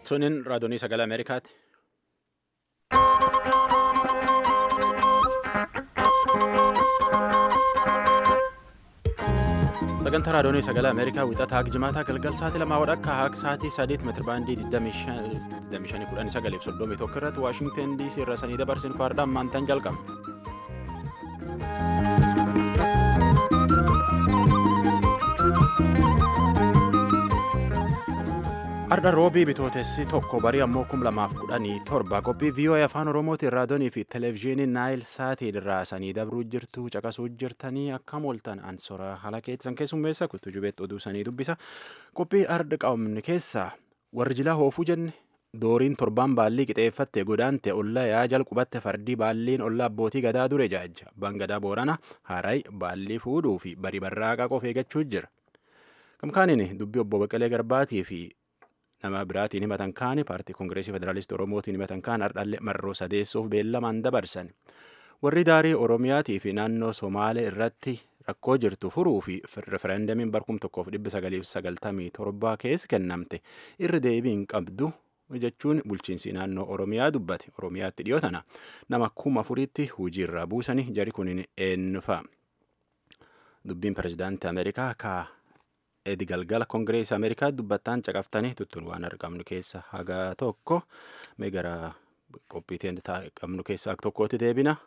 Sunin raadiyoonii sagalee Ameerikaati. Sagantaa raadiyoonii sagalee Ameerikaa wixataa Jimaataa galgal sa'aatii lamaa wadhakka haaq sa'aatii sadeet meetirabaandii 25 soddomii tokko irratti Waashingteen DC irra sanii dabarsin kwaadhaan maantaan jalqabna. Arda roobii bitootessi tokko barii ammoo kum lamaaf kudhanii torba qophii VOA afaan Oromootiin raadiyoonii fi televezyiinii Naayil Saatiin irraa sanii dabruu jirtu caqasuu jirtanii akkam ooltan ansora haala keessan keessummeessa kuttu jubeetti oduu sanii dubbisa qophii arda qabamne keessaa warri jilaa hoofuu jenne dooriin torbaan baallii qixeeffatte godaante ollaa yaa jalqubatte fardii baalliin ollaa abbootii gadaa dure jaajja abbaan gadaa boorana haaraay baallii fuudhuu fi barii barraaqaa qofa eeggachuu jira kamkaaniin dubbii obbo Baqqalee Garbaatii fi nama biraatiin himatan kaani paartii koongireesii federaalistii oromootiin himatan kaan hardhalle marroo sadeessuuf beellamaan dabarsan warri daarii oromiyaatii fi naannoo somaalee irratti rakkoo jirtu furuu fi refereendamiin barkum tokkoof dhibba sagaliif sagaltamii torbaa keessa kennamte irra deebiin qabdu jechuun bulchiinsi naannoo oromiyaa dubbate oromiyaatti dhiyoo tana nama kuma afuriitti hojiirraa buusanii jari kunin eenyufa dubbiin pirezidaantii ameerikaa kaa edi galgala koongireesii ameerikaa dubbattaan caqaftanii tuttuun waan argamnu keessa haga tokko mee gara qophiitiin qabnu keessaa tokkootti deebina.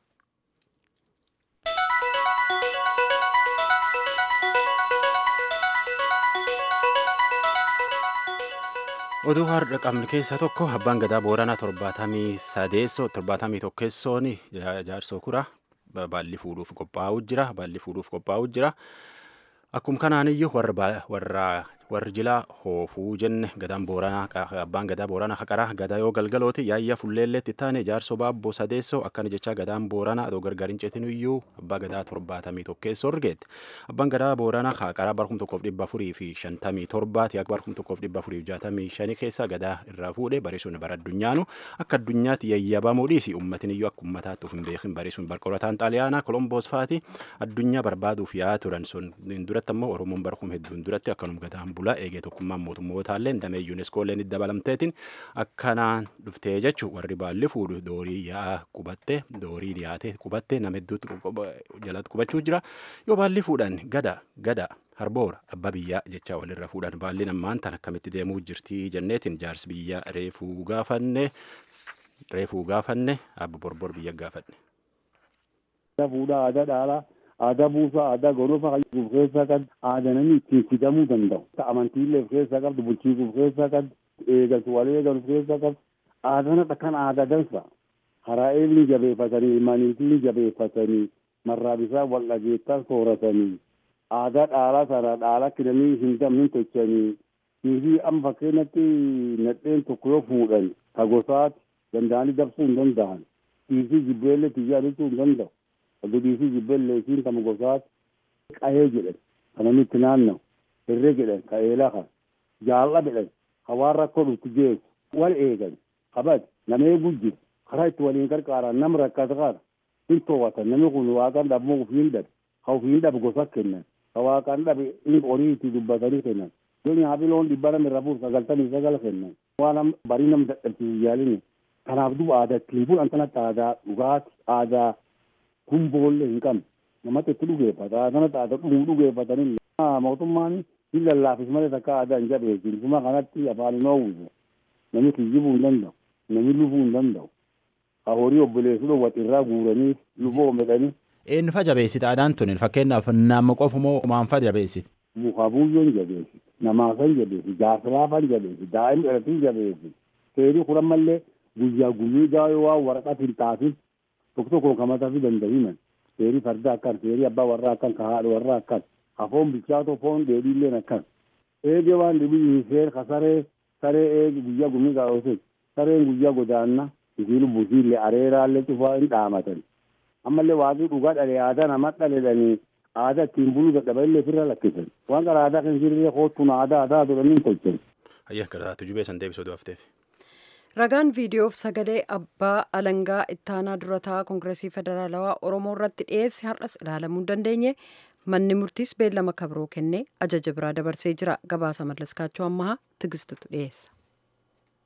oduu har'a qabnu keessaa tokko abbaan gadaa booranaa torbaatamii sadeessoo torbaatamii tokkessoon jaarsoo kura baalli fuudhuuf qophaa'uu jira baalli fuudhuuf qophaa'uu jira. Akkuma kanaaniyyuu warra warri jilaa hoofuu jenne gadaan booranaa abbaan gadaa booranaa haqaraa gadaa yoo galgalooti yaayya fulleelleetti taane jaarsoo baabboo sadeessoo akkana jechaa gadaan booranaa adoo gargariin ceetinuyyuu abbaa gadaa torbaatamii tokkeessoo argeette abbaan gadaa booranaa haqaraa barkum tokkoof dhibba afurii fi shantamii torbaati akka barkum tokkoof dhibba afurii fi jaatamii shanii keessa gadaa irraa fuudhe barisuun bara addunyaanu akka addunyaatti yayyabamuu dhiisi ummatiniyyuu akka ummataatti of hin beekin barisuun barqorataan xaaliyaanaa kolomboos faati addunyaa barbaaduuf yaa turan sun duratti ammoo oromoon barkum hedduun duratti akkanum gadaan bulaa eegee tokkummaan mootummootallee damee yuuneskoolleen itti dabalamteetiin akkanaan dhuftee jechuun warri baalli fuudhu doorii yaa'aa qubattee doorii dhiyaatee qubattee nama hedduutti jalatti qubachuu jira yoo baalli fuudhan gada gada harboora abbaa biyyaa jechaa walirra fuudhan baalli nammaan tan akkamitti deemuu jirtii jenneetiin jaarsi biyyaa reefuu gaafanne reefuu gaafanne abba borbor biyya gaafanne. Fuudhaa aadaa dhaalaa aadaa buusaa aadaa gonofaa of keessaa qabdu aadaa namni ittiin fidamuu danda'u amantiillee of keessaa qabdu bulchiisuu of keessaa qabdu eegaltu wal eegalu of keessaa qabdu aadaan akkan aadaa dansa karaa eelni jabeeffatanii ilmaaniitiin jabeeffatanii marraa bisaa wal dhageettaa sooratanii aadaa dhaalaa sana dhaalaa kidanii hin damnin tochanii niifi amma fakkeenyatti nadheen tokko yoo fuudhan ka gosaati danda'anii dabsuu hin danda'an dhiisii jibbeellee tiyyaa dhufuu hin danda'u Abdiisii jibbellee isiin kama gosaati qahee jedhan kan namni itti naanna'u hirree jedhan ka eelaa kan jaalla jedhan ka waan rakkoo dhuftu geessu wal eegan kabad nama eeguu jiru karaa itti waliin gargaaran nama rakkata kana hin to'atan namni kun waaqan dhabmoo ufiin dhabe ka ufiin dhabe gosa kennan ka waaqan dhabe in horii itti dubbatanii kennan yoo nyaafi loon dhibba nama irra fuuf sagaltamii sagala kennan waan barii nama dadhabsiisu yaalini kanaaf duba aadaa ittiin fuudhan kanatti aadaa dhugaati aadaa kun boollee hin qabne namatti itti dhugeeffata kanatti aadaa dhuguu dhugeeffatanii mootummaan hin lallaafis malee takka aadaa hin jabeessin kuma kanatti afaan hin oowwisu namni kiyyibuu hin danda'u namni lufuu hin danda'u ka horii obboleessu dhowwat irraa guuranii luboo medhanii. Eenyufa jabeessite aadaan tun fakkeenyaaf nama qofa moo maanfa jabeessite? Muka buyyoon jabeessi namaafan jabeessi jaarsilaafan jabeessi daa'im dhalatiin jabeessi seerii kuran mallee guyyaa guyyuu gaayoo waan waraqaa hin taafin tokko tokko kamata fi danda'iman seerii farda akkan seerii abbaa warraa akkan ka haadha warraa akkan hafoon bichaatoo foon dheedhiilleen akkan eege waan dhibii seer ka saree saree eege guyyaa gumii gaa'osin sareen guyyaa godaanna isiin busiillee areeraallee cufaa hin dhaamatan ammallee waaqii dhugaa dhalee aadaa nama dhaleedhanii aadaa ittiin buluu dadhaballee firra lakkisan waan gara aadaa kan jirre koottun aadaa aadaa godhanii hin tolchan. Ayyaa gara tujubee san deebisuu du'afteef. ragaan viidiyoof sagalee abbaa alangaa ittaanaa durataa koongireesii federaalawaa oromoo irratti dhiyeesse har'as ilaalamuu hin dandeenye manni murtiis beellama kabroo kennee ajaja biraa dabarsee jira gabaasa mallaskaachuu ammahaa tigistutu dhiyeessa.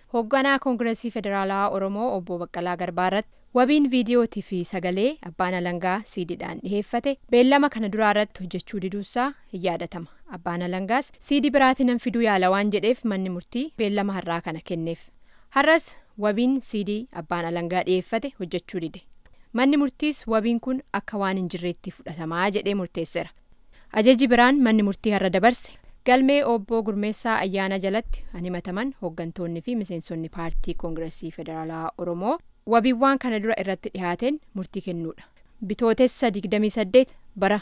hoogganaa koongireesii federaalaa oromoo obbo baqqalaa garbaa irratti wabiin viidiyootii fi sagalee abbaan alangaa siidiidhaan dhiheeffate beellama kana duraa irratti hojjechuu diduusaa hin yaadatama abbaan alangaas siidii biraatii nan fiduu yaala waan jedheef manni murtii beellama har'aa kana kenneef har'as wabiin siidii abbaan alangaa dhiheeffate hojjechuu dide manni murtiis wabiin kun akka waan hin jirreetti fudhatamaa jedhee murteesseera ajaji biraan manni murtii har'a dabarse galmee obbo gurmeessaa ayyaana jalatti kan himataman hooggantoonni fi miseensonni paartii koongireesii federaalaa oromoo wabiiwwan kana dura irratti dhihaateen murtii kennuudha bitootessa 28 bara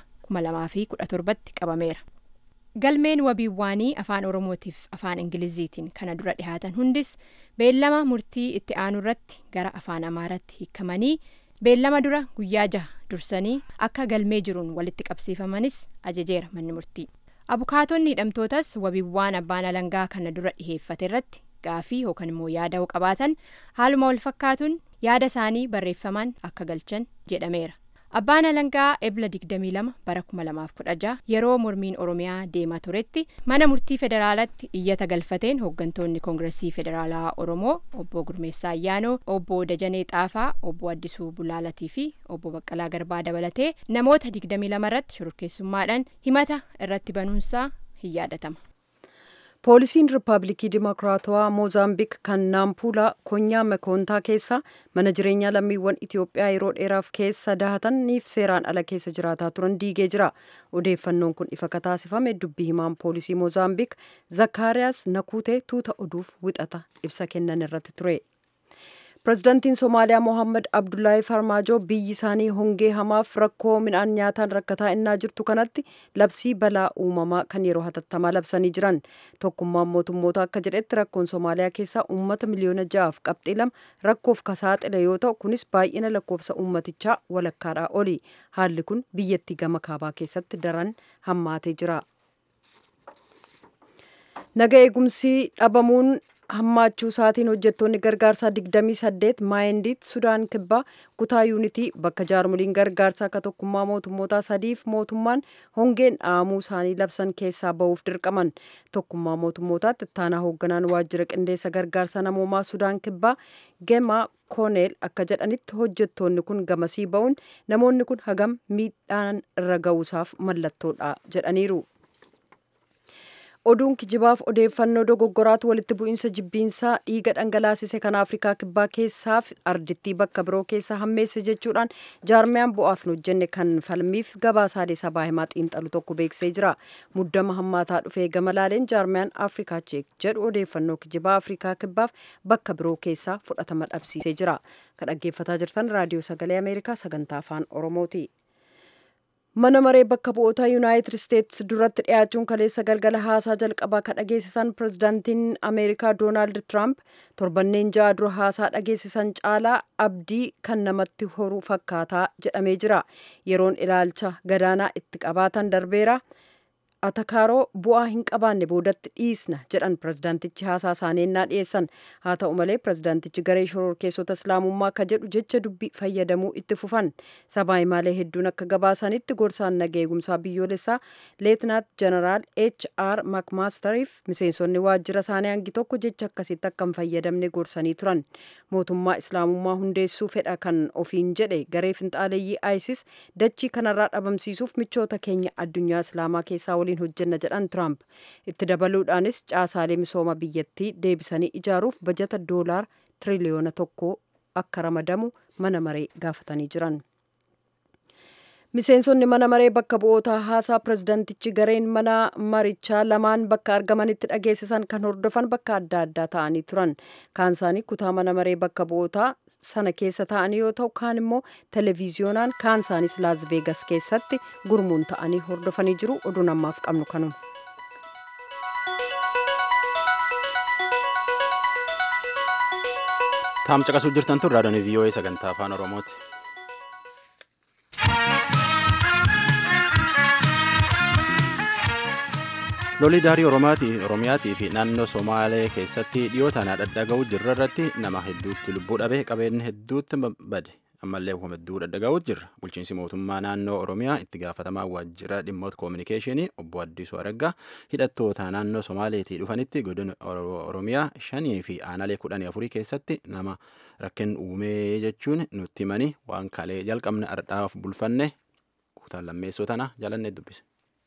2017tti qabameera galmeen wabiiwwaanii afaan oromootiif afaan ingiliziitiin kana dura dhihaatan hundis beellama murtii itti aanu irratti gara afaan amaaraatti hiikamanii beellama dura guyyaa jaha dursanii akka galmee jiruun walitti qabsiifamanis ajajeera manni murtii abukaatonni hidhamtootas wabiiwwan abbaan alangaa kana dura dhiheeffate irratti gaafii yookaan immoo yaada qabaatan haaluma wal fakkaatuun yaada isaanii barreeffamaan akka galchan jedhameera abbaan alangaa ebla 22 bara 2016 yeroo mormiin oromiyaa deemaa turetti mana murtii federaalatti iyyata galfateen hooggantoonni koongireesii federaalaa oromoo obbo gurmeessaa ayyaanoo obbo dajanee xaafaa obbo addisuu bulaalatii fi obbo baqqalaa garbaa dabalatee namoota 22 irratti shororkeessummaadhaan himata irratti banuunsaa hin yaadatama. poolisiin riippaabilikii dimokiraatawaa moozaambiik kan naampuulaa konyaa mekoontaa keessa mana jireenyaa lammiiwwan itiyoophiyaa yeroo dheeraaf keessa dahataniif seeraan ala keessa jiraataa turan diigee jira odeeffannoon kun ifa kataasifame dubbii himaan poolisii moozaambiik zakkaariyaas nakuutee tuuta oduuf wixata ibsa kennan irratti ture pirezidaantiin somaaliyaa mohaammed abdullaahi farmaajoo biyyi isaanii hongee hamaaf rakkoo midhaan nyaataan rakkataa innaa jirtu kanatti labsii balaa uumamaa kan yeroo hatattamaa labsanii jiran tokkummaan mootummoota akka jedhetti rakkoon somaaliyaa keessaa uummata miliyoona ja'aaf qabxii lama rakkoof kasaaxile yoo ta'u kunis baay'ina lakkoofsa uummatichaa walakkaadhaa oli haalli kun biyyattii gama kaabaa keessatti daran hammaatee jira. naga eegumsi dhabamuun hammaachuu isaatiin hojjettoonni gargaarsaa 28 maayindiit sudaan kibbaa kutaa yuunitii bakka jaarmoliin gargaarsaa akka tokkummaa mootummootaa sadiif mootummaan hongeen dhahamuu isaanii labsan keessaa ba'uuf dirqaman tokkummaa mootummootaatti ittaanaa hoogganaan waajjira qindeessa gargaarsa namoomaa sudaan kibbaa gemaa kooneel akka jedhanitti hojjettoonni kun gamasii ba'uun namoonni kun hagam miidhaan irra ga'uusaaf mallattoodha jedhaniiru. oduun kijibaaf odeeffannoo dogoggoraatu walitti bu'iinsa jibbiinsaa dhiiga dhangalaasise kan afrikaa kibbaa keessaaf ardittii bakka biroo keessa hammeesse jechuudhaan jaarmiyaan bu'aaf hin hojjenne kan falmiif gabaasaalee sabaa himaa xiinxalu tokko beeksisee jira muddama hammaataa dhufee gama laaleen jaarmiyaan afrikaa cheek jedhu odeeffannoo kijibaa afrikaa kibbaaf bakka biroo keessaa fudhatama dhabsiisee jira kan dhaggeeffataa jirtan raadiyoo sagalee ameerikaa sagantaa afaan oromooti. mana maree bakka bu'oota yuunaayitid isteetsi duratti dhiyaachuun kaleessa galgala haasaa jalqabaa kan dhageessisan pirezidaantiin ameerikaa doonaald tiraamp torbanneen ja'a dura haasaa dhageessisan caalaa abdii kan namatti horu fakkaataa jedhamee jira yeroon ilaalcha gadaanaa itti qabaatan darbeera atakaaroo bu'aa hin qabaanne boodatti dhiisna jedhan pirezidaantichi haasaa isaaniinnaa dhiyeessan haa ta'u malee pirezidaantichi garee shororkeessota islaamummaa akka jedhu jecha dubbii fayyadamuu itti fufan sabaa himaalee hedduun akka gabaasanitti gorsaan naga eegumsaa biyyoolessaa leetinaat jeneraal h r makmaastariif miseensonni waajjira isaanii hangi tokko jecha akkasitti akka hin fayyadamne gorsanii turan mootummaa islaamummaa hundeessuu fedha kan ofiin jedhe garee finxaaleeyyii isis dachii kanarraa dhabamsiisuuf michoota keenya addunyaa islaamaa keessaa waliin hojjenna jedhan tiraamp itti dabaluudhaanis caasaalee misooma biyyattii deebisanii ijaaruuf bajata doolaar tiriliyoona tokko akka ramadamu mana maree gaafatanii jiran. miseensonni mana maree bakka bu'ootaa haasaa pirezidaantichi gareen mana marichaa lamaan bakka argamanitti dhageessisan kan hordofan bakka adda addaa ta'anii turan kaan isaanii kutaa mana maree bakka bu'ootaa sana keessa ta'anii yoo ta'u kaan immoo televiziyoonaan kaan isaanis laas veegas keessatti gurmuun ta'anii hordofanii jiru oduun ammaaf qabnu kanuma. taam caqasuu jirtan tun raadiyoon vii'oo'ee sagantaa afaan oromooti. lolli daarii oromiyaatii fi naannoo somaalee keessatti dhiyoo tanaa dhadhaga'uu jirra irratti nama hedduutti lubbuu dhabe qabeenya hedduutti bade ammallee hubamedduu dhadhagaa'uut jirra bulchiinsi mootummaa naannoo oromiyaa itti gaafatamaa waajjira dhimmoota koominikeeshinii obbo Addisuu Araggaa hidhattoota naannoo Somaaleetii dhufanitti godina oromiyaa shanii fi aanaalee kudhanii afurii keessatti nama rakkoo uumee jechuun nutti himanii waan kalee jalqabne ardhaaf bulfanne kutaan lammeessoo tana jalannee dubbise.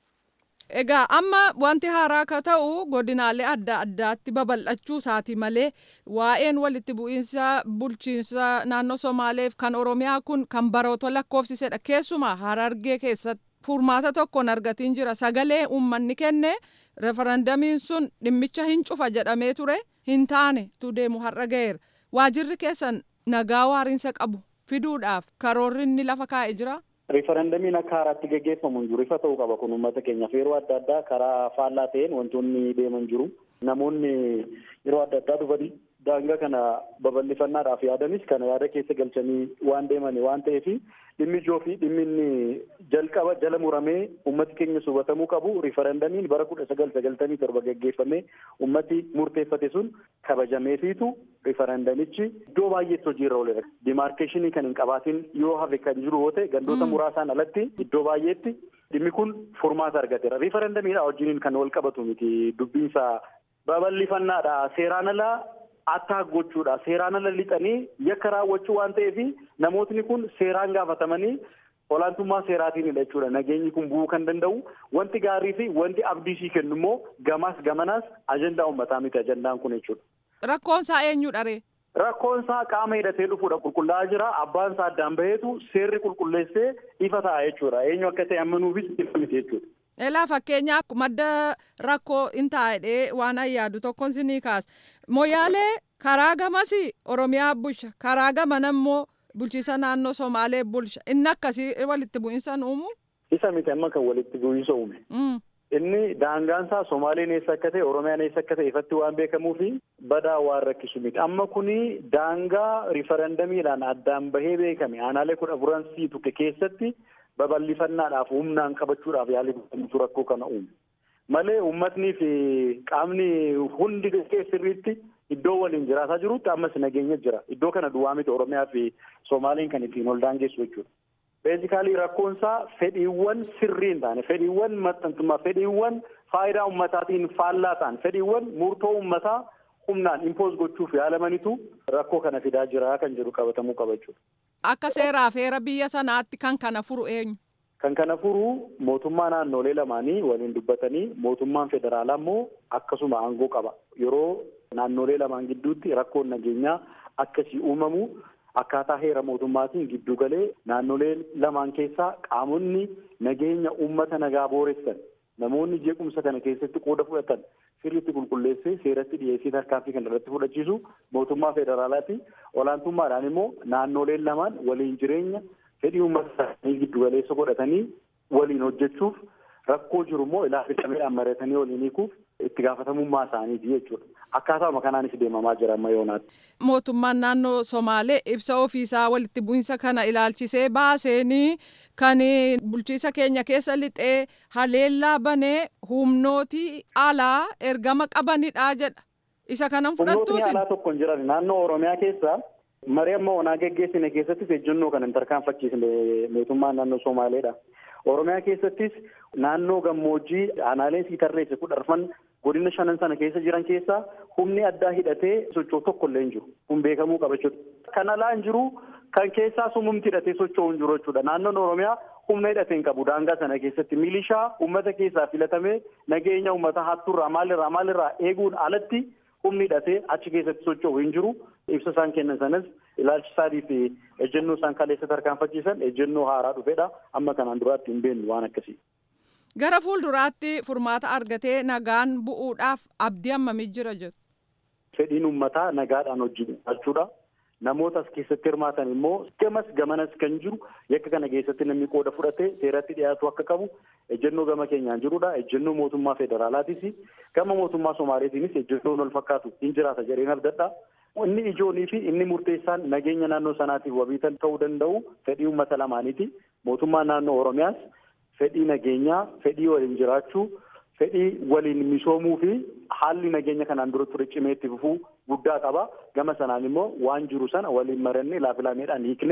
Egaa amma wanti haaraa akka ta'u godinaalee adda addaatti babal'achuu isaati malee waa'een walitti bu'iinsa bulchiinsa naannoo Somaaleef kan Oromiyaa kun kan baroota lakkoofsisedha. Keessumaa Harargee keessatti furmaata tokkoon argatiin jira. Sagalee uummanni kenne referendamiin sun dhimmicha hin cufa jedhamee ture hin taane tu deemu har'a ga'eera. Waajirri keessan nagaa waariinsa qabu fiduudhaaf karoorri inni lafa kaa'e jira. Riifarandamiin akka haaraatti gaggeeffamu hin jiru ifa ta'uu qaba kun uummata keenyaaf yeroo adda addaa karaa faallaa ta'een wantoonni deeman jiru. Namoonni yeroo adda addaa dhufanii daangaa kana babal'ifannaadhaaf yaadanis kana yaada keessa galchanii waan deeman waan ta'eef dhimmi ijoo fi dhimmi inni jalqaba jala muramee uummati keenya hubatamuu qabu riifarandamiin bara kudha sagal sagaltamii torba gaggeeffamee uummati murteeffate sun kabajameefiitu riifarandamichi iddoo baay'eetti hojiirra ooledha. Dimaarkeeshinii kan hin qabaatin yoo hafe kan jiru yoo ta'e gandoota muraasaan alatti iddoo baay'eetti dhimmi kun furmaata argateera. Riifarandamiidha wajjiniin kan wal qabatu miti dubbiinsa babal'ifannaadha seeraan alaa attaa gochuudha seeraan ala lixanii yakka raawwachuu waan ta'eef namootni kun seeraan gaafatamanii olaantummaa seeraatiinidha jechuudha nageenyi kun bu'uu kan danda'u wanti gaarii fi wanti abdiisii kennu immoo gamaas gamanaas ajandaa uummataa miti ajandaan kun jechuudha. Rakkoon isaa eenyudha ree? Rakkoon isaa qaama hidhatee dhufuudha qulqullaa'aa jira abbaan isaa addaan baheetu seerri qulqulleessee ifa ta'a jechuudha eenyu akka ta'e amanuufis ifa miti jechuudha. Elaa fakkeenyaaf madda rakkoo hin taa'edhee waan ayyaadu tokkoon sinii kaasa. Moyaalee karaa gamas Oromiyaa bulcha karaa gaman ammoo bulchiisa naannoo Somaalee bulcha inni akkasii walitti bu'iinsa uumu. Isa miti amma kan walitti bu'iinsa uume. Inni daangaan isaa Somaaleen eessa akka ta'e Oromiyaan eessa akka ta'e ifatti waan beekamuu fi badaa waan rakkisu miti. Amma kuni daangaa riifarandamiidhaan addaan bahee beekame aanaalee kudha afuran sii tukke keessatti babal'ifannaadhaaf humnaan qabachuudhaaf yaalii godhamutu rakkoo kana uume. Malee uummatnii fi qaamni hundi sirriitti iddoo waliin jiraataa jirutti ammas nageenya jira. Iddoo kana duwwaa miti Oromiyaa fi Somaaliin kan ittiin ol daangessu jechuudha. Beezikaalii rakkoon isaa fedhiiwwan sirrii hin taane, fedhiiwwan maxxantummaa, fedhiiwwan faayidaa uummataatiin faallaa ta'an, fedhiiwwan murtoo uummataa humnaan impoos gochuuf yaalamanitu rakkoo kana fidaa jira kan jedhu qabatamuu qaba jechuudha. Akka seeraaf heera biyya sanaatti kan kana furu eenyu? Kan kana furu mootummaa naannolee lamaanii waliin dubbatanii mootummaan federaalaa immoo akkasuma aangoo qaba. Yeroo naannolee lamaan gidduutti rakkoon nageenyaa akkasii uumamu akkaataa heera mootummaatiin giddu galee naannolee lamaan keessaa qaamonni nageenya uummata nagaa booressan namoonni jeequmsa kana keessatti qooda fudhatan sirriitti qulqulleessee seeratti dhiyeessii tarkaanfii kan irratti fudhachiisu mootummaa federaalaati. Olaantummaadhaan immoo naannoleen lamaan waliin jireenya fedhii uummata isaanii giddu galeessa godhatanii waliin hojjechuuf rakkoo jiru immoo ilaafisameedhaan mari'atanii waliin hiikuuf itti gaafatamummaa isaaniiti jechuudha. Akkaataama kanaanis deemamaa jira amma yoonaatti. Mootummaan naannoo Somaalee ibsa ofiisaa walitti bu'insa kana ilaalchisee baaseenii kan bulchiisa keenya keessa lixee haleellaa banee humnooti alaa ergama qabanidha jedha. Isa kanan fudhattuusin. Humnootni alaa tokko hin jiran naannoo Oromiyaa keessa marii amma onaa geggeessine keessattis ejjennoo kan hin tarkaanfachiisne mootummaan naannoo Somaaleedha. Oromiyaa keessattis naannoo gammoojjii aanaaleen sii tarreesse kudharfan godina shanan sana keessa jiran keessaa humni addaa hidhatee socho'u tokko illee hin jiru. Kun beekamuu qaba jechuudha. Kan alaa hin jiru kan keessaa sumumti hidhatee socho'u hin jiru jechuudha. Naannoon Oromiyaa humna hidhatee hin qabu daangaa sana keessatti milishaa uummata keessaa filatamee nageenya uummata hattuurraa maalirraa maalirraa eeguun alatti humni hidhatee achi keessatti socho'u hin jiru. Ibsa isaan kennan sanas ilaalchi isaanii fi ejjennoo isaan kaleessa tarkaanfachiisan ejjennoo haaraa dhufedha. Amma kanaan duraatti hin beeknu waan akkasii. Gara fuulduraatti furmaata argatee nagaan bu'uudhaaf abdii hammamii jira jettu. Fedhiin uummataa nagaadhaan hojjechuudha. Namoota as keessatti hirmaatan immoo gamas gamanas kan jiru yakka kana keessatti namni qooda fudhatee seeratti dhiyaatu akka qabu ejjennoo gama keenyaan jirudha. Ejjennoo mootummaa federaalaatis gama mootummaa Somaaleetiinis ejjennoon wal fakkaatu hin jiraata jedheen abdadha. Inni ijoonii fi inni murteessaan nageenya naannoo sanaatiif wabiitan ta'uu danda'u fedhii uummata lamaaniiti. Mootummaan naannoo Oromiyaas fedhii nageenyaa, fedhii waliin jiraachuu, fedhii waliin misoomuu fi haalli nageenya kanaan dura ture cimee itti fufuu guddaa qaba. Gama sanaan immoo waan jiru sana waliin marannee laafilameedhaan hiikne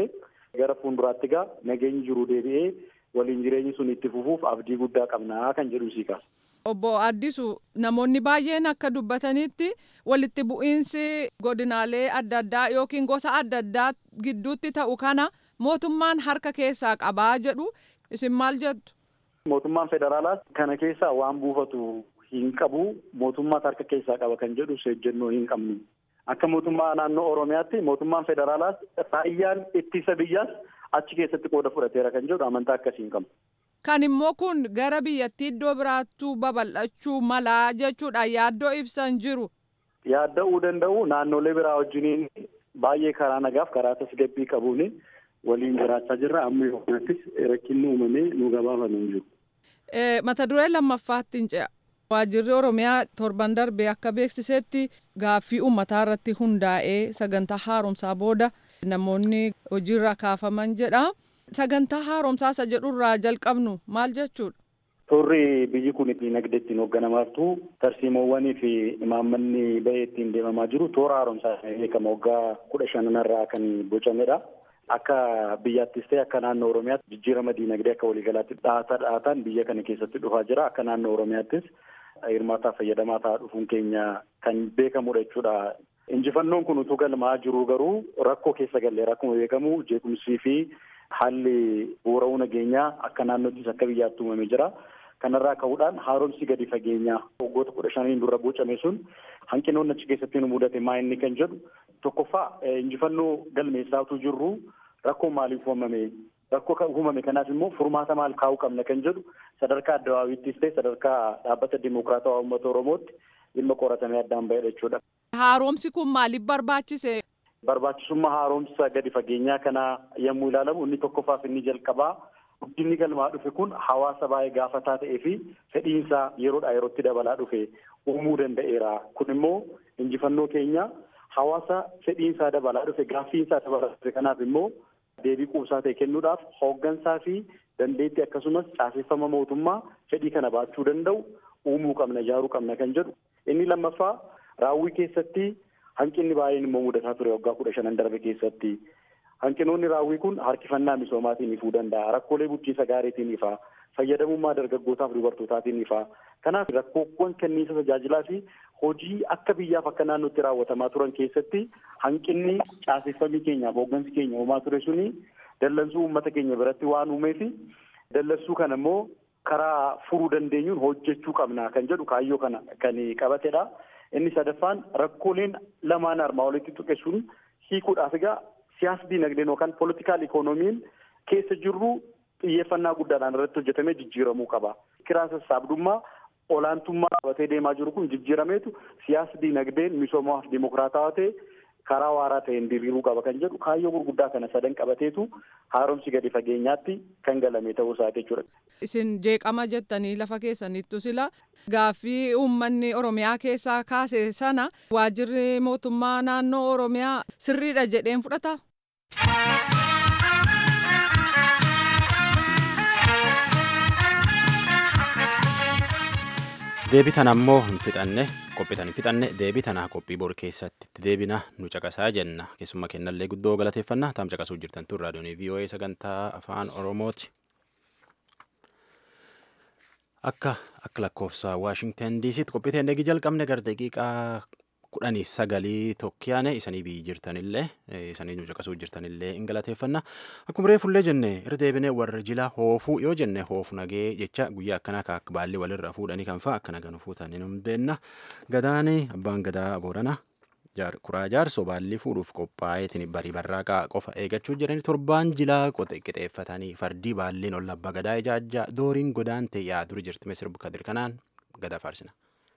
gara fuulduraatti gaa nageenyi jiru deebi'ee waliin jireenyi sun itti fufuuf abdii guddaa qabnaa kan jedhu sii kaasa. Obbo Addisu namoonni baay'een akka dubbatanitti walitti bu'iinsi godinaalee adda addaa yookiin gosa adda addaa gidduutti ta'u kana mootummaan harka keessaa qabaa jedhu isin maal jettu? Mootummaan federaalaas kana keessaa waan buufatu hin qabu mootummaas harka keessaa qaba kan jedhu ejjennoo hin qabnu. Akka mootummaa naannoo Oromiyaatti mootummaan federaalaas raayyaan ittisa biyyaas achi keessatti qooda fudhateera kan jedhu amantaa akkasii hin qabu. Kan immoo kun gara biyyattii iddoo biraattuu babal'achuu malaa jechuudha yaaddoo ibsan jiru. Yaadda'uu danda'u naannolee biraa wajjiniin baay'ee karaa nagaaf karaa tasgabbii qabuun waliin jiraachaa jirra amma yookaanattis rakkinni uumamee nu gabaafamee hin jiru. Mata duree lammaffaatti hin ce'a. Waajjirri Oromiyaa torban darbee akka beeksisetti gaaffii uummataa irratti hundaa'ee sagantaa haaromsaa booda namoonni hojiirra kaafaman jedha. Sagantaa haaromsaa isa jedhurraa jalqabnu maal jechuudha? Turri biyyi kun dinagdee ittiin hoogganamartu tarsiimoowwanii fi imaammanni bahee ittiin deemamaa jiru toora haaromsaa beekama waggaa kudha shananarraa kan bocamedha. Akka biyyaattis ta'e akka naannoo Oromiyaatti jijjiirama dinagdee akka waliigalaatti dhaataa dhaataan biyya kana keessatti dhufaa jira. Akka naannoo Oromiyaattis hirmaataa fayyadamaa ta'aa dhufuun keenya kan beekamudha jechuudha. Injifannoon kun utuu galmaa jiru garuu rakkoo keessa galleera akkuma beekamu jeequmsii fi haalli bu'uura'uu nageenyaa akka naannoottis akka biyyaatti uumamee jira. Kanarraa ka'uudhaan haaromsi gadi fageenyaa waggoota kudha shaniin dura bocame sun hanqinoonni achi keessatti nu mudate maa inni kan jedhu tokkoffaa injifannoo galmeessaatuu jirru rakkoo maaliif uumame rakkoo uumame kanaaf immoo furmaata maal kaa'uu qabna kan jedhu sadarkaa addabaabiittis ta'e sadarkaa dhaabbata dimokiraatawaa uummata oromootti dhimma qoratamee addaan bahedha jechuudha. Haaromsi kun maaliif barbaachise? Barbaachisummaa haaromsa gadi fageenyaa kanaa yommuu ilaalamu inni tokkoffaaf inni jalqabaa guddinni galmaa dhufe kun hawaasa baay'ee gaafataa ta'ee fi fedhiinsaa yeroodhaa yerootti dabalaa dhufe uumuu danda'eera. Kun immoo injifannoo keenya hawaasa fedhiinsaa dabalaa dhufe gaaffiinsaa dabalaa dhufe kanaaf immoo deebii quubsaa ta'e kennuudhaaf hooggansaa fi dandeettii akkasumas caaseffama mootummaa fedhii kana baachuu danda'u uumuu qabna ijaaruu qabna kan jedhu. Inni lammaffaa raawwii keessatti hanqinni baay'een immoo mudataa ture waggaa kudha shanan darbe keessatti. Hanqinoonni raawwii kun harkifannaa misoomaatiin ifuu danda'a. Rakkoolee bulchiinsa gaariitiin ifaa. Fayyadamummaa dargaggootaaf dubartootaatiin ifaa. Kanaaf rakkoowwan kenniinsa tajaajilaa fi hojii akka biyyaaf akka naannootti raawwatamaa turan keessatti hanqinni caaseffamii keenyaaf hooggansi keenya uumaa ture suni dallansuu uummata keenya biratti waan uumeefi dallansuu kana immoo karaa furuu dandeenyuun hojjechuu qabna kan jedhu kaayyoo kana kan qabatedha. Inni sadaffaan rakkooleen lamaan armaa walitti tuqe sun hiikuudhaaf egaa siyaasa dinagdeen yookaan poolitikaal ikoonomiin keessa jirru xiyyeeffannaa guddaadhaan irratti hojjetamee jijjiiramuu qaba. Kiraa sassaabdummaa olaantummaa qabatee deemaa jiru kun jijjiirameetu siyaasa dinagdeen misoomaaf dimokiraatawaa ta'e karaa waaraa ta'een diriiruu qaba kan jedhu kaayyoo gurguddaa kana sadan qabateetu haaromsi gadi fageenyaatti kan galame ta'uu isaati jechuudha. Isin jeeqama jettanii lafa keessanittu sila gaaffii uummanni Oromiyaa keessaa kaase sana waajjirri mootummaa naannoo Oromiyaa sirriidha jedheen fudhata. deebii tana ammoo hin fixanne qophiitan hin fixanne deebii tanaa qophii bor keessatti itti deebina nu caqasaa jenna keessummaa kennallee guddoo galateeffannaa taam caqasuu jirtan tun raadiyoonii voa sagantaa afaan oromooti akka akka lakkoofsa waashingtan diisiitti qophii ta'e eegi jalqabne gara daqiiqaa kudhanii sagalii tokkiyaane isanii biyyi jirtanillee isanii nu caqasuu jirtanillee hin galateeffanna akkuma reefullee jenne irra deebinee warra jila hoofuu yoo jenne hoofu nagee jecha guyyaa akkanaa akka baalli walirra fuudhanii kan fa'a akkana ganu fuutanii nu beenna gadaani abbaan gadaa boorana kuraa jaarsoo baalli fuudhuuf qophaa'eetiin barii barraaqaa qofa eegachuu jiranii torbaan jilaa qixeeffatanii fardii baalliin ol abbaa gadaa ijaajjaa dooriin godaan ta'e yaaduri jirti misir kadir kanaan gadaa faarsina.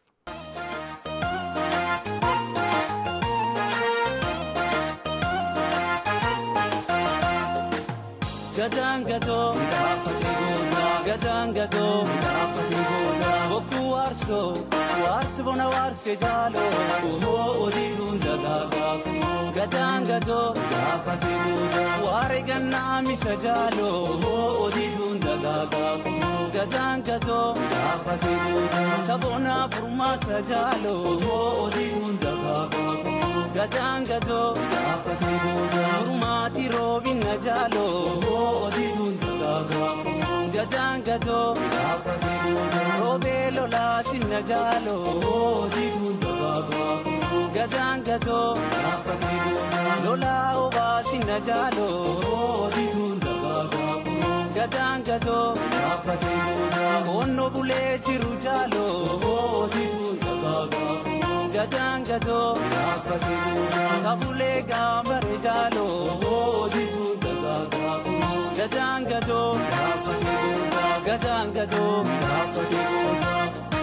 Gadaan gatoo midhaafatee gootaa gadaan gatoo midhaafatee gootaa bokkuu waarsoo waarsi bona waarsee jaaloo ohoo odiituun dagaagaa kunoo gadaan gatoo midhaafatee gootaa waare gannaa misa jaaloo ohoo odiituun dagaagaa kunoo gadaan gatoo midhaafatee gootaa taboonaa furmaata jaaloo ohoo odiituun dagaagaa kunoo gadaan gadoo gaafatee booda furmaati roobina jaaloo odituun dagaagaa gadaan gadoo gaafatee booda roobee lolaa sinna jaaloo odituun dagaagaa gadaan gadoo gaafatee booda lolaa obaa sinna jaaloo odituun dagaagaa gadaan gadoo gaafatee booda onno bulee jiru jaaloo odituun dagaagaa. gadaan gadoo gaafatee booda kabulee gaambare jaaloo odituun dagaagaa gadaan gadoo gaafatee booda gadaan gadoo gaafatee booda.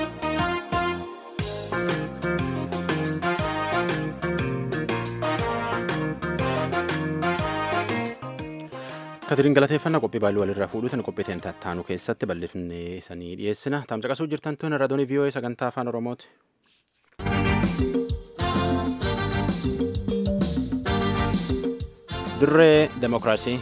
Katiriin galateeffannaa qophii baay'ee walirraa fuudhuutiin qophii ta'een tattaanu keessatti bal'ifnee isanii dhiyeessina. Tamsaqasuu jirtan tun raadiyoo VOA sagantaa afaan Oromooti. Dirree Demokiraasii.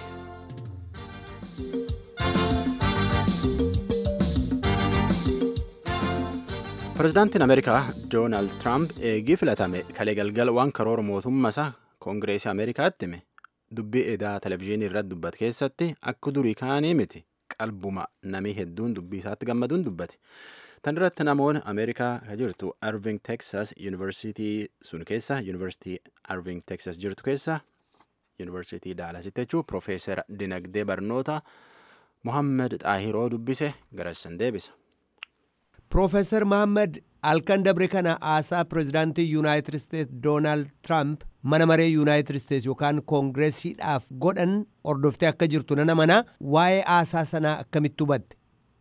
Pireezidaantiin Ameerikaa Doonaald Tiraamp eegii filatame kalee galgala waan karoora mootummaa isaa Koongireesii Ameerikaatti hime. dubbii edaa televizyiinii irratti dubbate keessatti akka durii kaanii miti qalbuma namii hedduun dubbii isaatti gammaduun dubbate. Tan irratti namoonni Ameerikaa ka jirtu Irving Texas Yuunivarsiitii sun keessa Yuunivarsiitii Irving Texas jirtu keessa Yuunivarsiitii Daalasitti jechuun Profeesar Dinagdee Barnoota Mohammed Xaahiroo dubbise garassan deebisa. Profeesar Mohammed halkan dabre kana haasaa pireezidaantii Yuunaayitid Isteets Doonaald Tiraamp mana maree Yuunaayitid Isteets yookaan koongireesiidhaaf godhan hordoftee akka jirtu nana mana waa'ee haasaa sanaa akkamitti hubatte.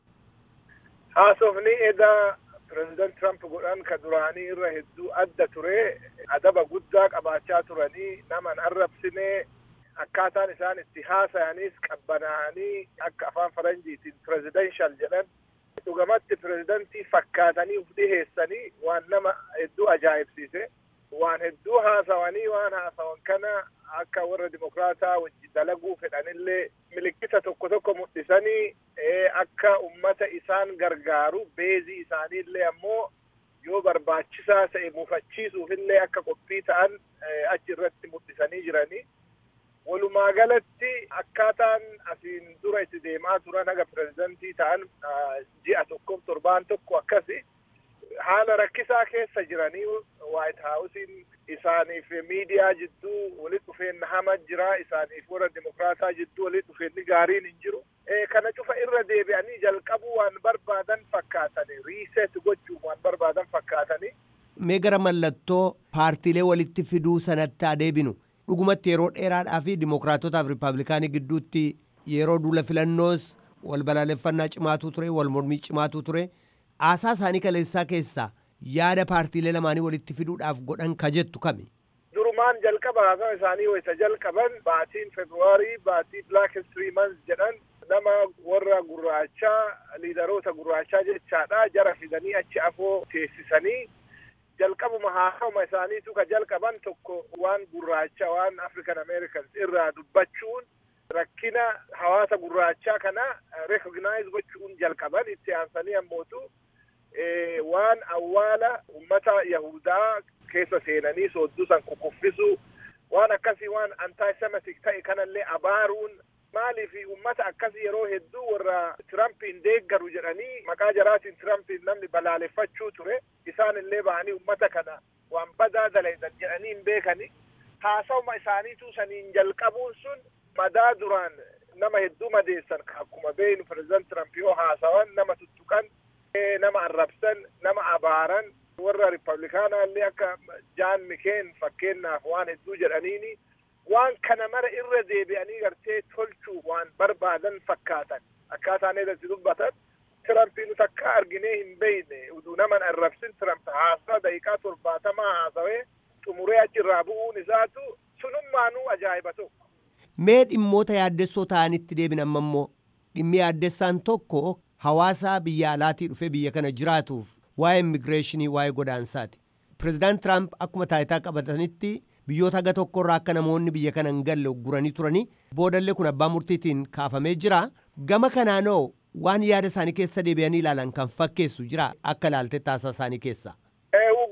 Haasofni edaa pireezidaant Tiraamp godhan ka duraanii irra hedduu adda ture adaba guddaa qabaachaa turanii naman arrabsinee akkaataan isaan itti haasa'anis qabbanaa'anii akka afaan faranjiitiin pireezidenshal jedhan dhugamatti pireezidantii fakkaatanii uf dhiheessanii waan nama hedduu ajaa'ibsiise. waan hedduu haasawanii waan haasawan kana akka warra dimokraataa wajji dalaguu fedhanillee milikkita tokko tokko mul'isanii akka ummata isaan gargaaru beezii isaaniillee ammoo yoo barbaachisaa ta'e mufachiisuufillee akka qophii ta'an achi irratti mul'isanii jiranii. Walumaa galatti akkaataan asiin dura itti deemaa turan haga pireezidantii ta'an ji'a tokkoof torbaan tokko akkasi haala rakkisaa keessa jiranii waayit haawusiin isaaniif miidiyaa jidduu walitti dhufeenna hama jira isaaniif warra dimokraataa jidduu walitti dhufeenni gaariin hin jiru kana cufa irra deebi'anii jalqabuu waan barbaadan fakkaatanii riiseet gochuuf waan barbaadan fakkaatanii. Mee gara mallattoo paartiilee walitti fiduu sanatti adeebinu dhugumatti yeroo dheeraadhaa fi dimokraatotaaf riippaabilikaanii gidduutti yeroo duula filannoos wal balaaleffannaa cimaatu ture wal mormii cimaatu ture. haasaa isaanii kaleessaa keessaa yaada paartiilee lamaanii walitti fiduudhaaf godhan ka jettu kami. Durumaan jalqaba haasaa isaanii wayita jalqaban baatiin Februaarii baatii Black History Month jedhan nama warra gurraachaa liidaroota gurraachaa jechaadha jara fidanii achi afoo teessisanii jalqabuma haasawuma isaaniitu ka jalqaban tokko waan gurraacha waan African Americans irraa dubbachuun rakkina hawaasa gurraachaa kana recognize gochuun jalqaban itti aansanii ammootu waan awwaala ummata yahudaa keessa seenanii soodduu san kukuffisu waan akkasii waan antaayisemitik ta'e kanallee abaaruun maaliif ummata akkasii yeroo hedduu warra tirampiin deeggaru jedhanii maqaa jaraatiin tirampiin namni balaaleffachuu ture isaan illee ba'anii ummata kana waan badaa dalaydan jedhanii hin beekani haasawuma isaaniitu saniin jalqabuun sun madaa duraan nama hedduu madeessan akkuma beeynu pireezidant Tiramp yoo haasawan nama tuttuqan nama arrabsan nama abaaran warra riippablikaanaallee akka jaan mikeen fakkeenyaaf waan hedduu jedhaniini waan kana mara irra deebi'anii gartee tolchuuf waan barbaadan fakkaatan akkaataan irratti dubbatan Tirampiin takka arginee hin beeyne uduu naman arrabsin Tiramp haasaa daqiiqaa torbaatamaa haasawee xumuree achirraa bu'uun isaatu sunummaanuu ajaa'iba tokko. Mee dhimmoota yaaddessoo ta'anitti deebin amma immoo dhimmi yaaddessaan tokko hawaasa biyya alaatii dhufee biyya kana jiraatuuf waa'ee immigireeshinii waa'ee godaansaati. Pireezidaant Tiraamp akkuma taayitaa qabatanitti biyyoota haga tokkorraa akka namoonni biyya kana hin galle ugguranii turanii boodallee kun abbaa murtiitiin kaafamee jira. Gama kanaanoo waan yaada isaanii keessa deebi'anii ilaalan kan fakkeessu jira akka ilaalte taasisaa isaanii keessa. Uggura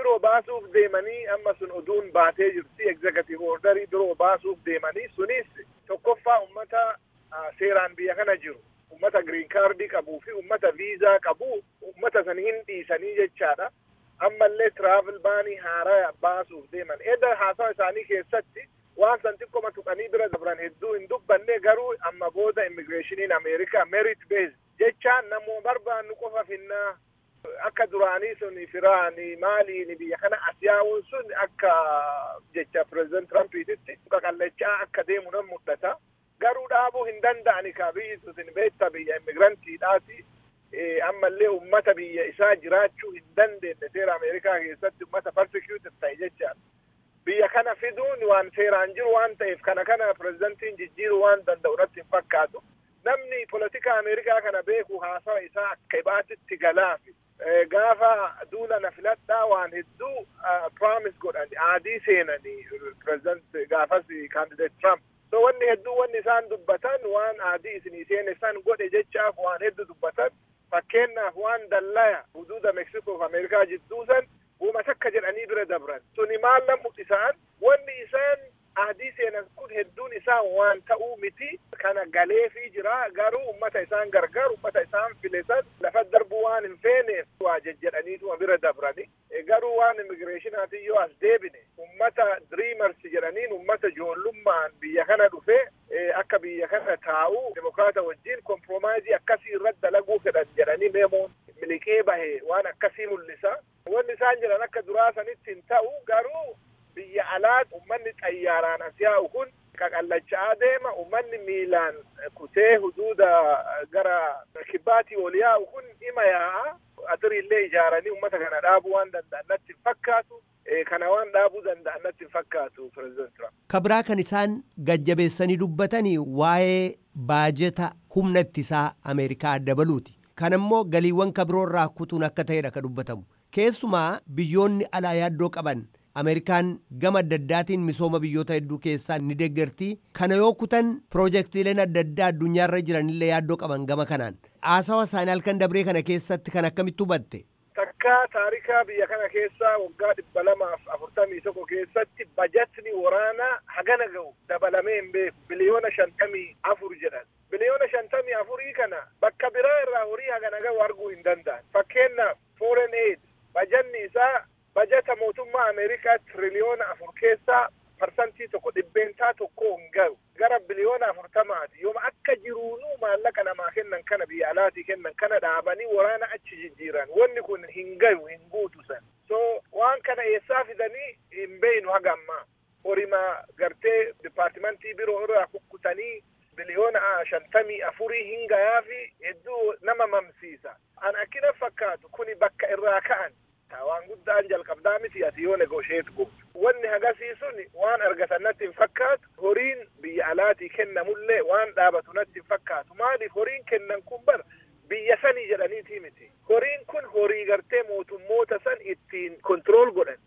biroo baasuuf deemanii amma sun oduun baatee jirti egzekatiiv ordarii biroo baasuuf deemanii sunis tokkoffaa ummata seeraan biyya kana jiru ummata giriin kaardii qabuu fi ummata viizaa qabu ummata san hin dhiisanii jechaadha ammallee tiraavel baanii haaraa baasuuf deeman edda haasawa isaanii keessatti waan san xiqqoma tuqanii bira dabran hedduu hin dubbanne garuu amma booda immigireeshiniin ameerikaa merit bees jechaan namoo barbaannu qofa finnaa akka duraanii sun firaani maaliini biyya kana asiyaa'uun sun akka jecha pireezidant tirampititti qaqallachaa akka deemu nan mul'ata garuu dhaabuu hin danda'ani ka biyyi sun beekta biyya immigirantiidhaati ammallee ummata biyya isaa jiraachuu hin dandeenye seera ameerikaa keessatti ummata persecuted ta'e jechaadha biyya kana fiduun waan seeraan jiru waan ta'eef kana kana pirezidantiin jijjiiruu waan danda'u irratti hin fakkaatu namni polotika ameerikaa kana beeku haasawa isaa akka ibaatitti galaafi gaafa duula na filadhaa waan hedduu promise godhan aadii seenanii pireezidant gaafas kaandideet trump so wanni hedduu wanni isaan dubbatan waan aadii isinii seene san godhe jechaaf waan hedduu dubbatan fakkeenyaaf waan dallaya huduuda meksikoof ameerikaa jidduu san uuma takka jedhanii bira dabran suni maal namu isaan wanni isaan aadii seenan kun hedduun isaa waan ta'uu miti kana galeefii jira garuu ummata isaan gargaaru ummata isaan filesan lafa darbuu waan hin feeneef waa jejjedhaniituma bira dabrani garuu waan immigireeshinaatiin yoo as deebine ummata dreamers jedhaniin ummata joollummaan biyya kana dhufe akka biyya kana taa'u demokraata wajjin komproomaayizii akkasii irratti dalaguu fedhan jedhanii meemoon miliqee bahe waan akkasii mul'isa wanni isaan jedhan akka duraa sanitti hin ta'u garuu biyya alaat ummanni xayyaaraan as yaa'u kun qaqallachaa deema ummanni miilaan kutee huduuda gara kibbaatii ol yaa'u kun ima yaa'a atiriillee ijaaranii ummata kana dhaabuu waan danda'an natti hin fakkaatu kana waan dhaabuu danda'an natti hin fakkaatu pireezidant Trump. Kabraa kan isaan gajjabeessanii dubbatanii waa'ee baajeta humna ittisaa Ameerikaa dabaluuti. Kan immoo galiiwwan kabiroorraa kutuun akka ta'edha kan dubbatamu. Keessumaa biyyoonni alaa yaaddoo qaban Ameerikaan gama adda addaatiin misooma biyyoota hedduu keessaa ni deeggartii kana yoo kutan piroojeektiileen adda addaa addunyaarra jiranillee yaaddoo qaban gama kanaan haasawa isaanii halkan dabree kana keessatti kan akkamitti hubatte. Takka taarikaa biyya kana keessaa waggaa dhibba lamaaf afurtamii tokko keessatti bajatni waraanaa hagana ga'u dabalamee hin beeku biliyoona shantamii afur jedhan. Biliyoona shantamii afurii kana bakka biraa irraa horii hagana ga'u arguu hin danda'an. Fakkeenyaaf foreign aid bajanni isaa bajata mootummaa Ameerikaa tiriliyoona afur keessaa parsantii tokko dhibbeentaa tokko hin ga'u gara biliyoona afurtamaati yooma akka jiruunuu maallaqa namaa kennan kana biyya alaatii kennan kana dhaabanii waraana achi jijjiiran wanni kun hin gayu hin guutu san so waan kana eessaa fidanii hin beeynu haga ammaa horima gartee dipaartimentii biroo irraa kukkutanii biliyoona shantamii afurii hin gayaafi hedduu nama mamsiisa an akkina fakkaatu kuni bakka irraa ka'an waan guddaan jalqabdaa miti ati yoo negosheet gootu wanni hagasii sun waan argatan natti hin fakkaatu horiin biyya alaatii kennamullee waan dhaabatu natti hin fakkaatu maaliif horiin kennan kun bar biyya sanii jedhaniitii miti horiin kun horii gartee mootummoota san ittiin kontirool godhan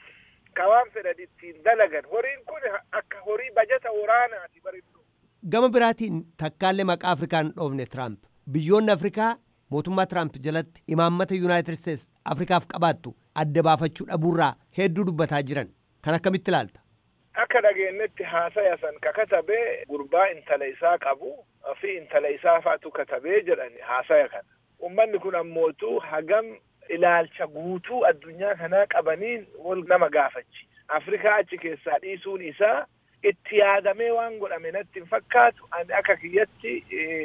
ka waan fedhan ittiin dalagan horiin kun akka horii bajata waraanaati barinnu Gama biraatiin takkaallee maqaa Afrikaan dhoofne Tiraamp biyyoonni Afrikaa mootummaa Tiraamp jalatti imaammata Yuunaayitid Isteets Afrikaaf qabaattu adda baafachuu dhabuurraa hedduu dubbataa jiran kan akkamitti ilaalta? Akka dhageenyetti haasaya san ka katabee gurbaa intala isaa qabu fi intala isaa faatu katabee jedhani haasaya kana. Ummanni kun ammootu hagam ilaalcha guutuu addunyaa kanaa qabaniin wal nama gaafachi. Afrikaa achi keessaa dhiisuun isaa itti yaadamee waan godhame natti hin fakkaatu ani akka kiyyatti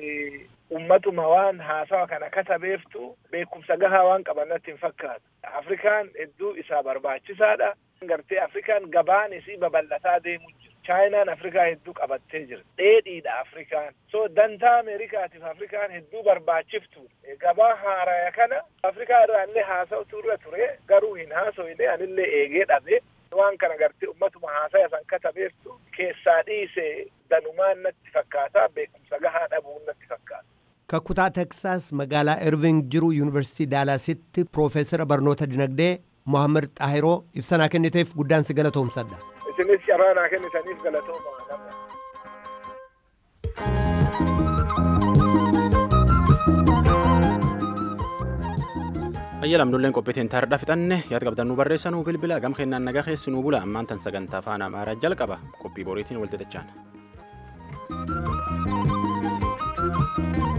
ummatuma waan haasawa kana katabeeftu beekumsa gahaa waan qaban natti hin fakkaatu. Afrikaan hedduu isaa barbaachisaadha. Gartee Afrikaan gabaan isii babal'ataa deemu jira. Chaayinaan Afrikaa hedduu qabattee jira. Dheedhiidha Afrikaan. So dantaa Ameerikaatiif Afrikaan hedduu barbaachiftu. Gabaa haaraya kana Afrikaa irraallee haasa'utu irra ture garuu hin haasofne anillee eegee dhabe. waan kana gartee ummatuma haasaya san katabeeftu keessaa dhiise danumaan natti fakkaata beekumsa gahaa dhabuun natti fakkaata. Kakkutaa Teksaas magaalaa Irving jiru Yuunivarsiitii Daalaasitti Piroofeesara Barnoota Dinagdee Mohaammed Xaahiroo ibsanaa kenniteef guddaan si galatoomsadha. Isinis carraa naa kennitaniif galatooma. ayyalamnulleen qophiitiin taardha fixanne yaad qabdannuu barreessanuu bilbila gam kennaan nagaa keessinuu bula ammaan tan sagantaa afaan amaaraa jalqaba qophii boriitiin walxixachaan.